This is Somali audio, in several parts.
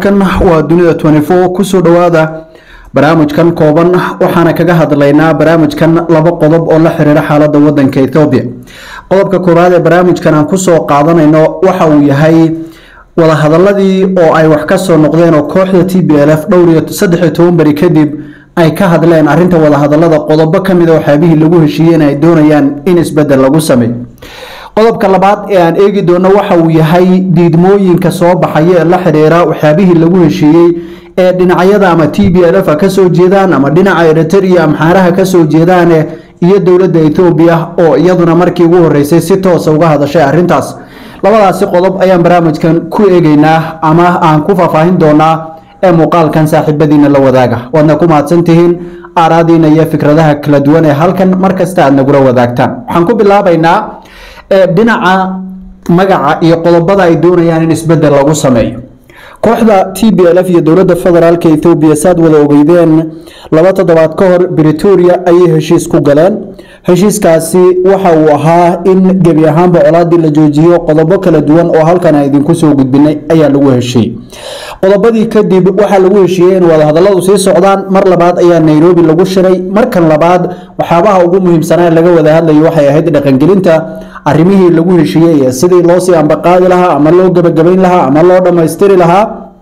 halkan waa dunida kusoo dhowaada barnaamijkan kooban waxaana kaga hadlaynaa barnaamijkan laba qodob oo la xiriira xaalada wadanka ethoobiya qodobka koowaad ee barnaamijkan aan kusoo qaadanayno waxa uu yahay wadahadaladii oo ay wax kasoo noqdeen oo kooxda t b l f dhowr iyo saddex iyo toban beri kadib ay ka hadleen arinta wadahadalada qodobo kamid a waxyaabihii lagu heshiiyeen ay doonayaan in isbedel lagu sameeyo qodobka labaad ee aan eegi doono waxa uu yahay diidmooyinka soo baxaya ee la xiriira waxyaabihii lagu heshiiyey ee dhinacyada ama t b l f kasoo jeedaan ama dhinaca eritrea amxaaraha kasoo jeedaan iyo dowladda ethoobiya oo iyaduna markii ugu horeysay si toosa uga hadashay arintaas labadaasi qodob ayaan barnaamijkan ku eegeynaa ama aan ku faahfaahin doonaa ee muuqaalkan saaxiibadiina la wadaaga waadna ku mahadsantihiin aaraadiina iyo fikradaha kala duwan ee halkan markasta aad nagula wadaagtaan waxaan ku bilaabaynaa dhinaca magaca iyo qodobada ay doonayaan in isbedel lagu sameeyo kooxda t b l f iyo dowladda federaalk ethoobiya saad wada ogeydeen laba toddobaad ka hor britoria ayay heshiis ku galeen heshiiskaasi waxa uu ahaa in gebi ahaanba colaadii la joojiyo qodobo kala duwan oo halkan aan idinku soo gudbinay ayaa lagu heshiiyey qodobadii kadib waxaa lagu heshiiyey in wadahadaladu sii socdaan mar labaad ayaa nairobi lagu shiray markan labaad waxyaabaha ugu muhiimsanaa laga wada hadlayo waxay ahayd dhaqangelinta arrimihii lagu heshiiyey sidii loosii ambaqaadi lahaa ama loo gebagabayn lahaa ama loo dhammaystiri lahaa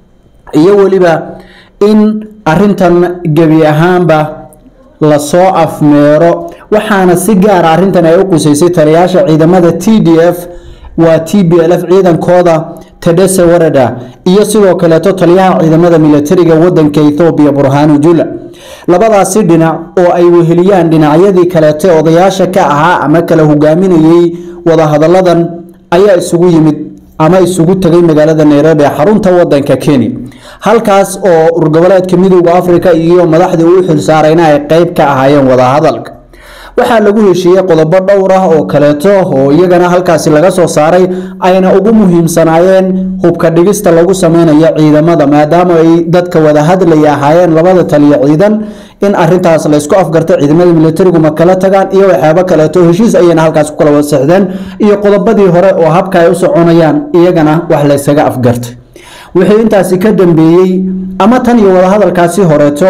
iyo weliba in arintan gebi ahaanba lasoo afmeero waxaana si gaara arintan ay u qusaysay taliyaasha ciidamada t d f waa t b l f ciidankooda tedese warada iyo sidoo kaleeto taliyaha ciidamada militariga wadanka ethoobiya burhanu jula labadaasi dhinac oo ay weheliyaan dhinacyadii kaleete odayaasha ka ahaa ama kala hogaaminayey wadahadaladan ayaa isugu yimid ama isugu tegay magaalada nairobi ee xarunta wadanka kenya halkaas oo urgoboleedka midooda africa iyo madaxdii uu xilsaarayna ay qeyb ka ahaayeen wadahadalka waxaa lagu heshiiyey qodobo dhowr ah oo kaleeto oo iyagana halkaasi laga soo saaray ayna ugu muhiimsanaayeen hubka dhigista lagu sameynayo ciidamada maadaama ay dadka wada hadlaya ahaayeen labada taliya ciidan in arintaas laysku afgarta ciidamada militarigu ma kala tagaan iyo waxyaabo kaleeto heshiis ayayna halkaas ku kala wasaxdeen iyo qodobadii hore oo habka ay u soconayaan iyagana wax laysaga afgartay wixii intaasi ka dambeeyey ama tan iyo wadahadalkaasi horeeto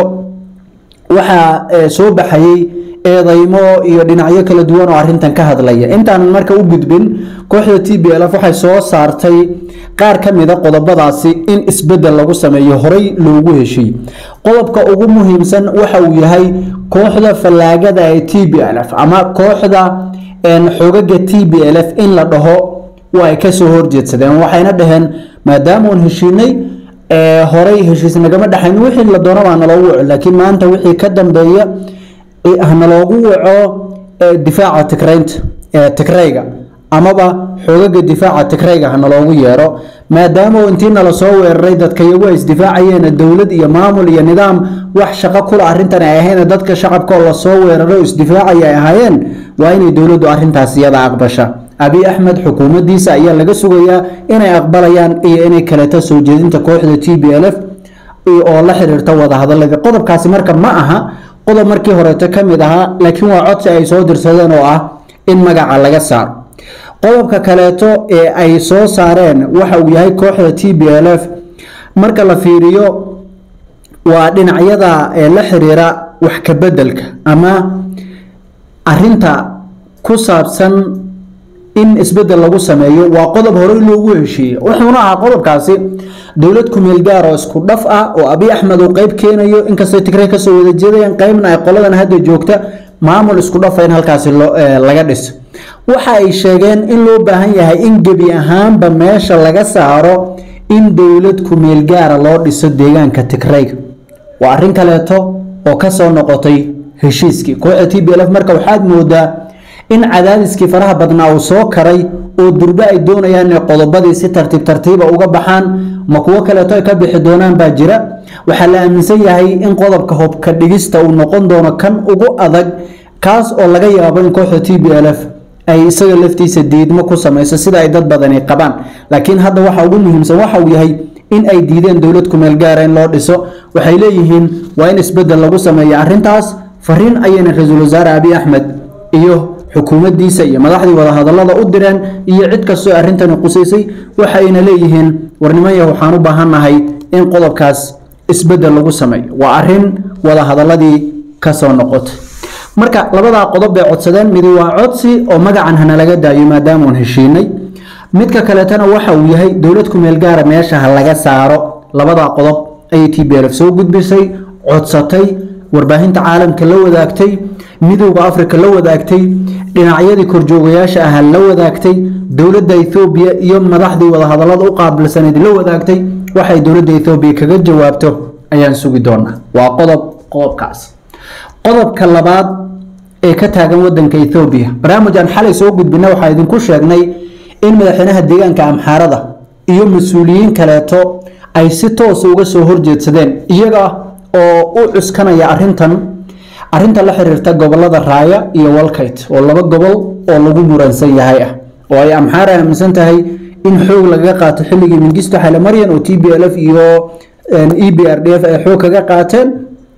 waxaa soo baxayey eedaymo iyo dhinacyo kala duwan oo arintan ka hadlaya intaanan marka u gudbin kooxda t b l f waxay soo saartay qaar ka mida qodobadaasi in isbedel lagu sameeyo horey loogu heshiiyey qodobka ugu muhiimsan waxa uu yahay kooxda fallaagada ee t b l f ama kooxda xogaga t b l f in la dhaho waa ay kasoo horjeedsadeen waxayna dhaheen maadaama uun heshiinay horey heshiis nagama dhexayn wixii la doona baa naloogu waco laakiin maanta wixii ka dambeeya hanaloogu waco difaaca tikraynta tigrayga amaba xoogaga difaaca tigrayga hanaloogu yeero maadaama intii nala soo weeraray dadka iyagu ay isdifaacayeen dowlad iyo maamul iyo nidaam wax shaqo kula arintan ay ahayn dadka shacabkoo lasoo weeraro isdifaacaya ay ahaayeen waa inay dowladdu arintaas iyada aqbasha abi axmed xukuumadiisa ayaa laga sugayaa inay aqbalayaan iyo inay kaleeto soo jeedinta kooxda t b l f oo la xiriirta wadahadaladii qodobkaasi marka ma aha qodob markii horeeto ka mid ahaa laakiin waa codsi ay soo dirsadeen oo ah in magaca laga saaro qodobka kaleeto ee ay soo saareen waxa uu yahay kooxda t b l f marka la fiiriyo waa dhinacyada la xiriira wax kabedelka ama arinta ku saabsan in isbedel lagu sameeyo waa qodob horey loogu heshiiyey wuxuuna ahaa qodobkaasi dowlad kumeel gaar oo isku dhaf ah oo abi axmed uu qeyb keenayo inkastay tigray kasoo wada jeedayaan qeybna ay qoladan hadda joogta maamul isku dhafa in halkaasi laga dhiso waxa ay sheegeen in loo baahan yahay in gebi ahaanba meesha laga saaro in dowlad kumeel gaara loo dhiso deegaanka tigrayga waa arrin kaleeto oo kasoo noqotay heshiiskii kooxda t b l f marka waxaad moodaa in cadaadiskii faraha badnaa uu soo karay oo durbe ay doonayaan inay qodobadii si tartiib tartiiba uga baxaan ma kuwo kaleeto ay ka bixi doonaan baa jira waxaa la aaminsan yahay in qodobka hobka dhigista uu noqon doono kan ugu adag kaas oo laga yaabo in kooxda t b l f ay isaga laftiisa diidmo ku samayso sida ay dad badani qabaan laakiin hadda waxa ugu muhiimsan waxa uu yahay in ay diideen dowlad kumeel gaara in loo dhiso waxay leeyihiin waa in isbedel lagu sameeya arintaas fariin ayayna ra-iisul wasaare abi axmed iyo xukuumaddiisa iyo madaxdii wadahadallada u direen iyo cid kastoo arrintani qusaysay waxayna leeyihiin warnimaya waxaan u baahannahay in qodobkaas isbedel lagu sameeyo waa arin wadahadaladii kasoo noqotay marka labadaa qodob bay codsadeen midi waa codsi oo magacan hana laga daayo maadaamuun heshiinay midka kaleetana waxa uu yahay dowlad kumeel gaara meesha ha laga saaro labadaa qodob ayay t b lf soo gudbisay codsatay warbaahinta caalamka la wadaagtay midowda africa la wadaagtay dhinacyadii korjoogayaasha ah la wadaagtay dowladda ethoobiya iyo madaxdii wadahadalada u qaabilsaneyd la wadaagtay waxay dowladda ethoobiya kaga jawaabto ayaan sugi doonaa waa qodob qodobkaas qodobka labaad ee ka taagan wadanka ethoobiya barnaamij aan xalay soo gudbina waxaa idinku sheegnay in madaxweynaha deegaanka amxaarada iyo mas-uuliyiin kaleeto ay si toosa uga soo horjeedsadeen iyaga oo u cuskanaya arintan arinta la xiriirta gobolada raaya iyo walkayt oo laba gobol oo lagu muransan yahay ah oo ay amxaara aaminsan tahay in xoog lagaga qaato xilligii mingisto xale maryan oo t b l f iyo e b r d f ay xoog kaga qaateen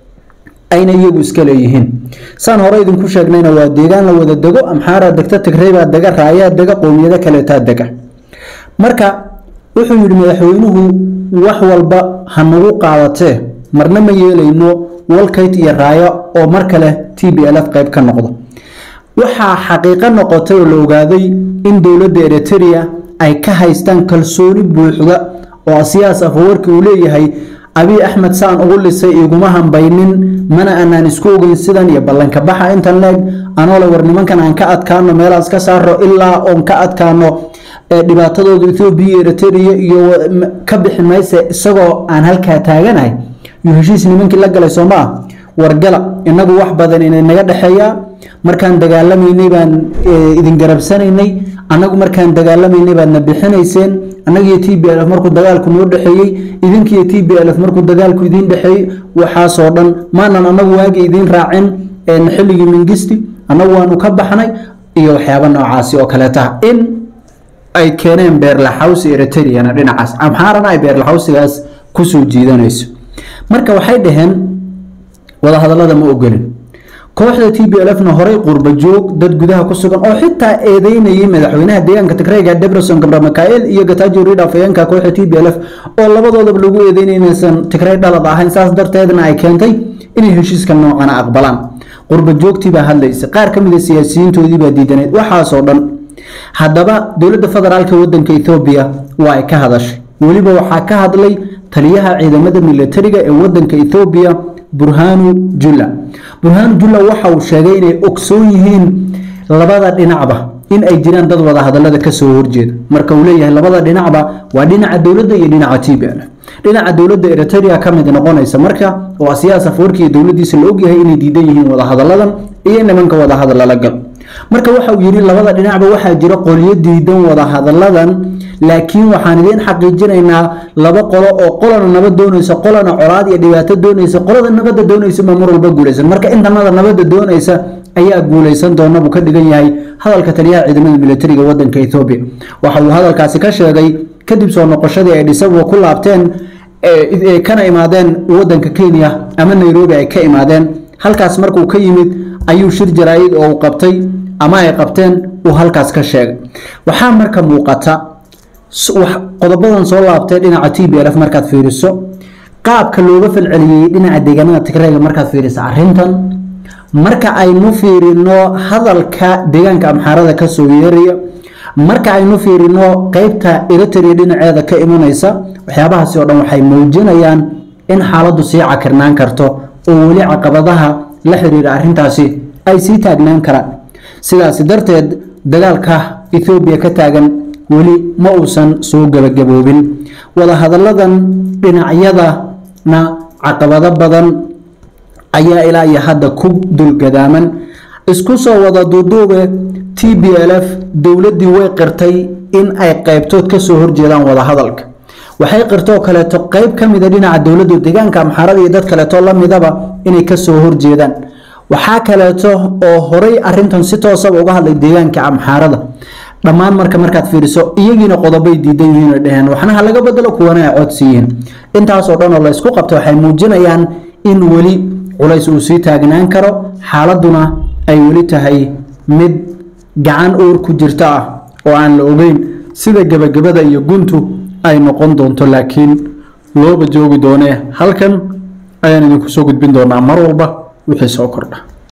ayna iyagu iska leeyihiin saan hore idinku sheegnayna waa deegaan la wada dego amxaara degta tigreybaa dega raayaa dega qowmiyado kaleetaa dega marka wuxuu yidhi madaxweynuhu wax walba ha nagu qaadatee marna ma yeelayno walkayt iyo raayo oo mar kale t b l f qayb ka noqdo waxaa xaqiiqo noqotay oo la ogaaday in dowladda eriteria ay ka haystaan kalsooni buuxda oo asiyaas afawarki uu leeyahay abiy axmed saan ugu lisay iguma hambaynin mana aanaan isku ogeyn sidan iyo ballanka baxa intan leeg anoole war nimankan aan ka adkaano meelaas ka saaro ilaa oon ka adkaano dhibaatadooda ethoobiya eriteria iyo ka bixi mayse isagoo aan halkaa taaganahay yuu heshiis nimankii la galay soo maa wargala inagu wax badan inay naga dhexeeyaa markaan dagaalamaynay baan idin garabsanaynay annagu markaan dagaalamaynay baadna bixinayseen annagiyo t b l f markuu dagaalku noo dhexeeyey idinkiyo t b l f markuu dagaalku idiin dhexeeyey waxaasoo dhan maanan annagu waagi idiin raacin xilligii mingisti annagu waanu ka baxnay iyo waxyaaba noocaasi oo kaleetaha in ay keeneen beerlaxawsi eriteriana dhinacaas amxaarana ay beerlaxawsigaas kusoo jiidanayso marka waxay dhaheen wadahadalada ma ogolin kooxda t b l f na horey qurba joog dad gudaha ku sugan oo xitaa eedeynayay madaxweynaha deegaanka tigreyga debreson gabra mikael iyo gatajo rid afayeenka kooxda t b l f oo labadoodaba lagu eedeynay inaysan tigrey dhalad ahayn saas darteedna ay keentay inay heshiiska noocana aqbalaan qurba joogtii baa hadlaysa qaar ka mid a siyaasiyiintoodii baa diidaneed waxaasoo dhan haddaba dowladda federaalka wadanka ethoobiya waa ay ka hadashay weliba waxaa ka hadlay taliyaha ciidamada milatariga ee wadanka ethoobiya burhanu julla burhanu julla waxa uu sheegay inay ogsoon yihiin labada dhinacba in ay jiraan dad wada hadalada kasoo horjeeda marka uu leeyahay labada dhinacba waa dhinaca dowladda iyo dhinaca t b l dhinaca dowladda eriteria ka mid noqonaysa marka oo asiyaas afwarki iyo dowladiisa la ogyahay inay diidan yihiin wadahadaladan iyo nimanka wadahadal lala gal marka waxa uu yidhi labada dhinacba waxaa jira qolyo diidan wadahadaladan laakiin waxaan idiin xaqiijinaynaa laba qolo oo qolana nabad doonaysa qolana colaad iyo dhibaato doonaysa qolada nabadda doonaysa baa mar walba guulaysan marka intanada nabadda doonaysa ayaa guulaysan doona buu ka dhigan yahay hadalka taliyaha ciidamada militariga wadanka ethoobiya waxa uu hadalkaasi ka sheegay kadib soo noqoshadii ay dhisabo ku laabteen kana imaadeen wadanka kenya ama nairobi ay ka imaadeen halkaas markuu ka yimid ayuu shir jaraayid oo uu qabtay ama ay qabteen uu halkaas ka sheegay waxaa marka muuqata qodobadan soo laabtay dhinaca t b l f markaad fiiriso qaabka looga falceliyey dhinaca deegaanada tigreyga markaad fiiriso arintan marka aynu fiirino hadalka deegaanka amxaarada kasoo yeeraya marka aynu fiirino qeybta eritrea dhinaceeda ka imanaysa waxyaabahaasi oo dhan waxay muujinayaan in xaaladdu sii cakirnaan karto oo weli caqabadaha la xiriira arintaasi ay sii taagnaan karaan sidaasi darteed dagaalka ethoobiya ka taagan weli ma uusan soo gebagaboobin wadahadalladan dhinacyadana caqabado badan ayaa ilaa iyo hadda ku dulgadaaman isku soo wada duuduube t b l f dowladdii way qirtay in ay qeybtood kasoo horjeedaan wadahadalka waxay qirtoo kaleeto qeyb ka mida dhinaca dowladda deegaanka amxaarada iyo dad kaleeto lamidaba inay kasoo horjeedaan waxaa kaleeto oo horay arintan si toosaba uga hadlay deegaanka amxaarada dhammaan marka markaad fiiriso iyagiina qodobay diidan yihiin oo dheheen waxna ha laga bedelo kuwana ay codsiyihiin intaasoo dhan oo la ysku qabta waxay muujinayaan in weli culays uu sii taagnaan karo xaaladuna ay weli tahay mid gacan uur ku jirta ah oo aan la ogeyn sida gebagabada iyo guntu ay noqon doonto laakiin looba joogi doonee halkan ayaan idinku soo gudbin doonaa mar walba wixii soo kordha